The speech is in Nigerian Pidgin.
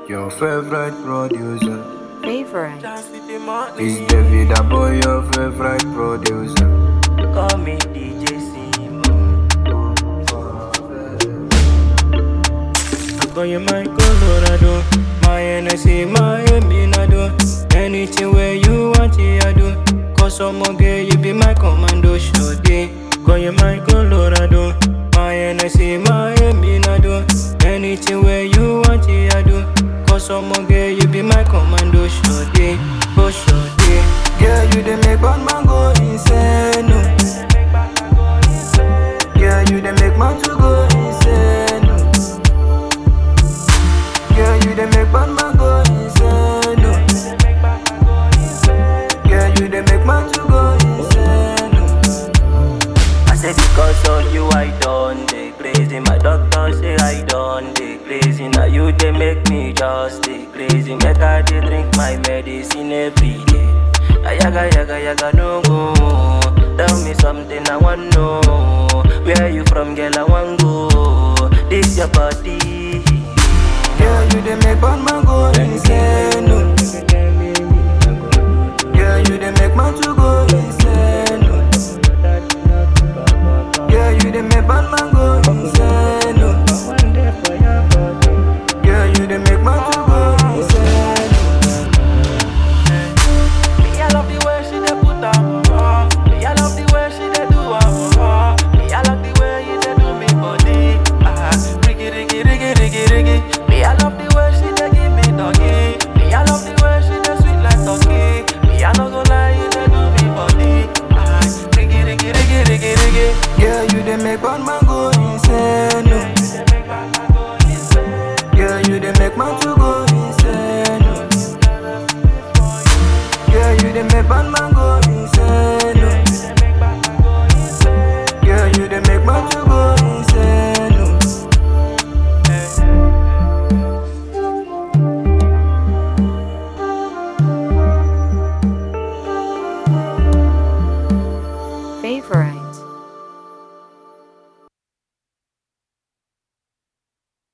Your favorite producer Favorite. is David Aboy, your favorite producer. Call me DJ Simo. I call you my Colorado, my NSC, my Eminado. Anything where you want, yeah, I do. Cause some girl, you be my commando, sure day. Call you my Colorado, my NSC, my Eminado. Anything where you want, yeah, I do. Cause some girl, you be my commando, sure day. Oh, sure day. Girl, you dey make bad man go insane. oh. Girl, you dey make man to go insane. oh. Girl, you dey make bad man go insane. oh. Girl, you dey make man to go insane. oh. I say because of you I done the crazy My doctor say I done the crazy Now you they make me just the crazy Make I dey drink my medicine every day Ayaga yaga yaga no go Tell me something I want know Where you from girl I want go This your body Girl, you dey make bad man go insane. oh. Girl, you dey make man to go insane. oh. Girl, you dey make bad man go insane. oh. Girl, you dey make man to go insane. Me, I love the way she dey put am on. Me, I love the way she dey do am on. Me, I like the way you dey do me body. Ah, riggy, riggy, riggy, riggy, riggy. Me, I love the way she dey give me doggy. Me, I love the way she dey sweet like turkey. Me, I no go lie, you dey do me body. Ah, riggy, riggy, riggy, riggy, riggy. Girl, you dey make bad man